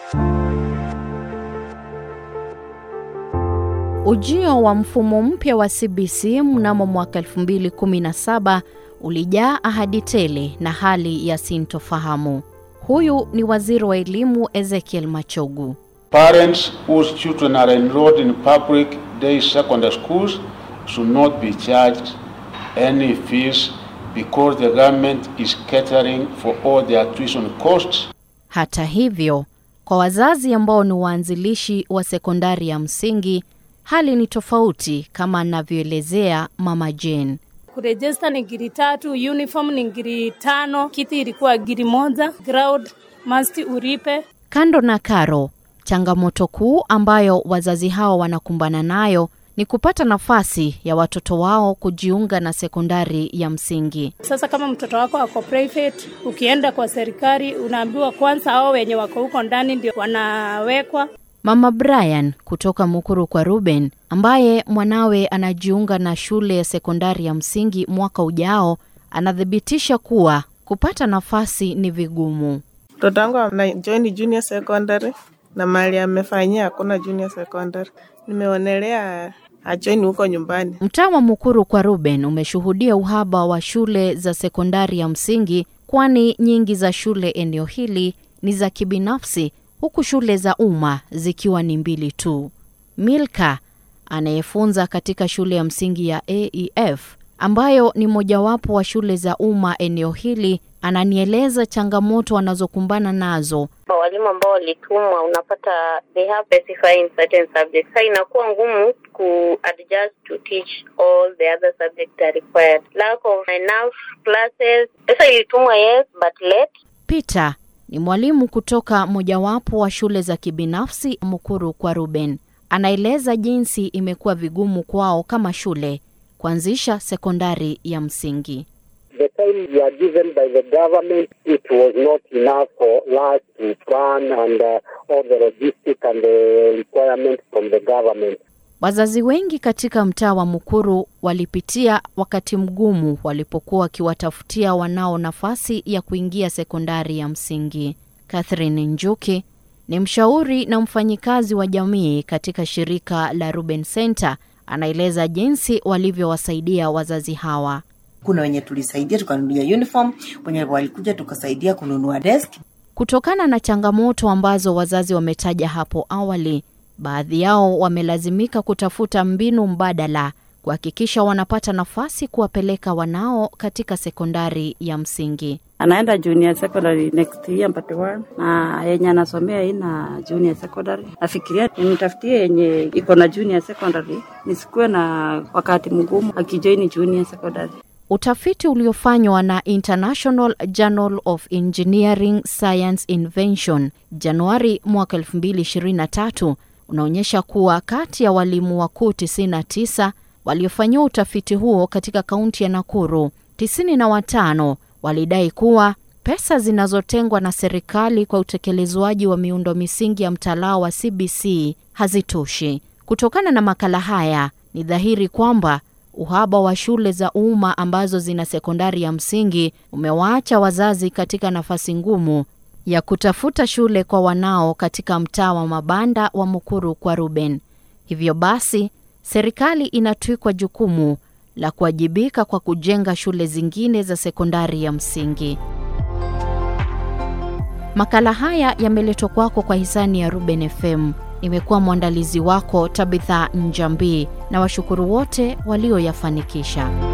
Ujio wa mfumo mpya wa CBC mnamo mwaka 2017 ulijaa ahadi tele na hali ya sintofahamu. Huyu ni waziri wa elimu Ezekiel Machogu. Parents whose children are enrolled in public day secondary schools should not be charged any fees because the government is catering for all their tuition costs. Hata hivyo, kwa wazazi ambao ni waanzilishi wa sekondari ya msingi, hali ni tofauti kama anavyoelezea Mama Jane. Kurejista ni giri tatu, uniform ni giri tano, kiti ilikuwa giri moja, ground must uripe. Kando na karo, changamoto kuu ambayo wazazi hao wanakumbana nayo ni kupata nafasi ya watoto wao kujiunga na sekondari ya msingi. Sasa kama mtoto wako ako private, ukienda kwa serikali unaambiwa kwanza hao wenye wako huko ndani ndio wanawekwa. Mama Brian kutoka Mukuru kwa Ruben, ambaye mwanawe anajiunga na shule ya sekondari ya msingi mwaka ujao, anathibitisha kuwa kupata nafasi ni vigumu. Mtoto wangu ana join junior secondary na mali amefanyia hakuna junior secondary. Nimeonelea ajoin huko nyumbani. Mtaa wa Mukuru kwa Ruben umeshuhudia uhaba wa shule za sekondari ya msingi, kwani nyingi za shule eneo hili ni za kibinafsi, huku shule za umma zikiwa ni mbili tu. Milka anayefunza katika shule ya msingi ya AEF ambayo ni mojawapo wa shule za umma eneo hili, ananieleza changamoto wanazokumbana nazo walimu ambao walitumwa unapata they have specifying certain subjects. Sasa inakuwa ngumu ku adjust to teach all the other subjects that are required. Lack of enough classes. Sasa ilitumwa yes but late. Peter ni mwalimu kutoka mojawapo wa shule za kibinafsi Mukuru kwa Ruben. Anaeleza jinsi imekuwa vigumu kwao kama shule kuanzisha sekondari ya msingi. The time we are given by the government, it was not enough for us to plan and uh, all the logistics and the requirements from the government. Wazazi wengi katika mtaa wa Mukuru walipitia wakati mgumu walipokuwa wakiwatafutia wanao nafasi ya kuingia sekondari ya msingi. Catherine Njuki ni mshauri na mfanyikazi wa jamii katika shirika la Ruben Center. Anaeleza jinsi walivyowasaidia wazazi hawa. Kuna wenye tulisaidia tukanunulia uniform, wenye walikuja tukasaidia kununua desk. Kutokana na changamoto ambazo wazazi wametaja hapo awali, baadhi yao wamelazimika kutafuta mbinu mbadala kuhakikisha wanapata nafasi kuwapeleka wanao katika sekondari ya msingi. anaenda junior secondary next year mpate one na yenye anasomea ina junior secondary. Nafikiria nimtafutie yenye iko na junior secondary, nisikuwe na wakati mgumu akijoini junior secondary. Utafiti uliofanywa na International Journal of Engineering Science Invention Januari mwaka 2023 unaonyesha kuwa kati ya walimu wakuu 99 waliofanyiwa utafiti huo katika kaunti ya Nakuru, 95 walidai kuwa pesa zinazotengwa na serikali kwa utekelezwaji wa miundo misingi ya mtaala wa CBC hazitoshi. Kutokana na makala haya, ni dhahiri kwamba uhaba wa shule za umma ambazo zina sekondari ya msingi umewaacha wazazi katika nafasi ngumu ya kutafuta shule kwa wanao katika mtaa wa mabanda wa Mukuru kwa Ruben. Hivyo basi, serikali inatwikwa jukumu la kuwajibika kwa kujenga shule zingine za sekondari ya msingi. Makala haya yameletwa kwako kwa hisani ya Ruben FM. Nimekuwa mwandalizi wako Tabitha Njambi na washukuru wote walioyafanikisha.